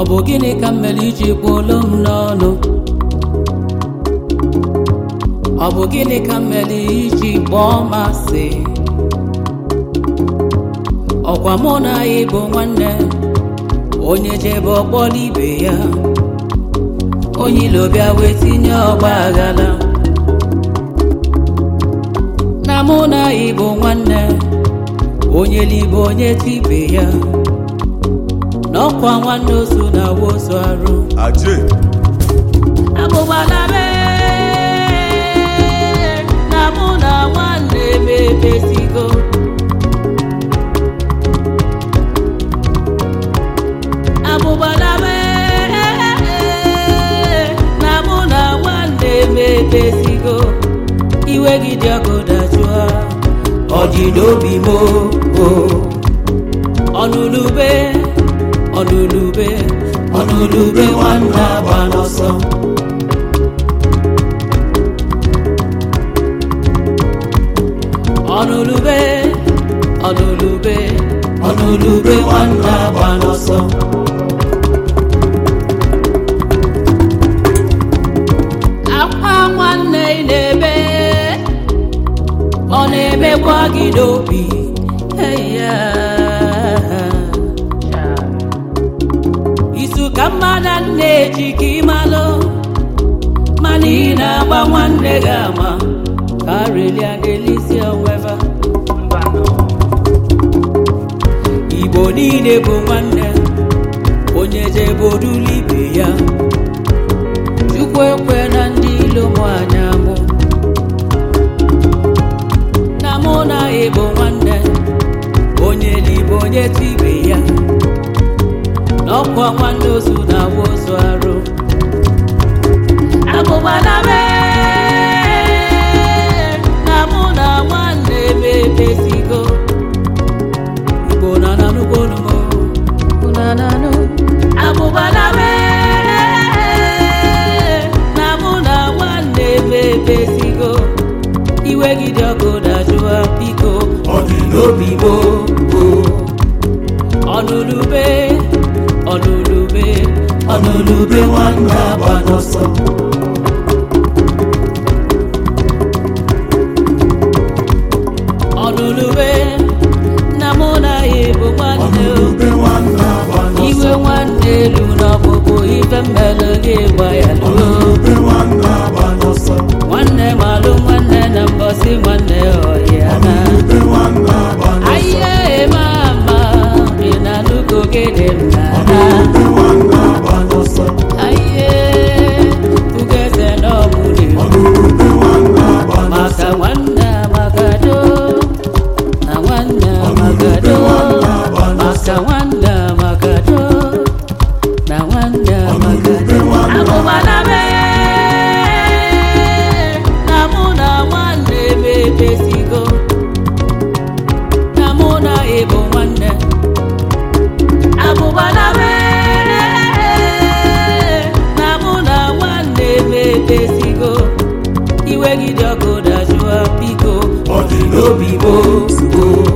bụ gịnị ka m mere iji kpụlụ m n'ọnụ ọ bụ gịnị ka m mere iji kpọọ m asị ọkwa mụ na anyị bụ nwanne onye jebe ọkpọrọ ibe ya onye ilo bịa wee tinye ọgba aghara na mụ na anyị bụ nwanne onye libe onye tibe ya n'ọkwa nwanne ozu na wozu arụ Ajé. abụgbala be na mụ na nwanne m emezigo abụgbala be na mụ na nwanne m emezigo iwe gị dị ọkụ dajụa ọ dị n'obi m o ọnụlube ọnụlube ọnụlube nwanne agba n'ọsọ ọnụlube ọnụlube ọnụlube nwanne agba n'ọsọ akwa nwanne ị na-ebe ọ na-emekwa gị n'obi eya isu ka mmadụ na-eji ka ịmalụ mana ị na-agba nwanne gị ama ka relia ga-elisi onweva igbo niile bụ nwanne onye jebe orulu ibe ya chukwu ekwe na ndị ilo mụ anya mụ na mụ na ịbụ nwanne onye libe onye tibe ya n'ọkwa nwanne ozu na awa ozu arụ abụgbala be na mụ na nwanne m emezigo igbo na nanụgbonumo unananụ abụgbala be na mụ na nwanne m emezigo iwe gị dị ọkụ dajụa biko Ọ dị n'obi m o. ọnụlube ọnụlube Ọnụlube nwanne agba n'ọsọ. ọnụlube na mụ na ya bụ nwanne o. Ọnụlube nwanne agba iwe n'ọsọ. nwanne elu n'ọkpụkpụ ife mmele gị gba ya luo Ọnụlube nwanne agba n'ọsọ. nwanne malụ nwanne na mbọsị nwanne ọhịa na Ọnụlube nwanne agba n'ọsọ. ahịa eme ama ị na-anụgo gịnị m na-ana Ọnụlube nwanne agba n'ọsọ. ahịa ugeze n'ọmụrụ Ọnụlube nwanne agba n'ọsọ. maka nwanne amagado na nwanne amagado maka nwanne amagado na nwanne amagado abụbala be na mụ na nwanne m emezigo na mụ na ịbụ nwanne abụbala be na mụ na nwanne m emezigo iwe gị dị ọkụ dajụa biko Ọ dị n'obi m o.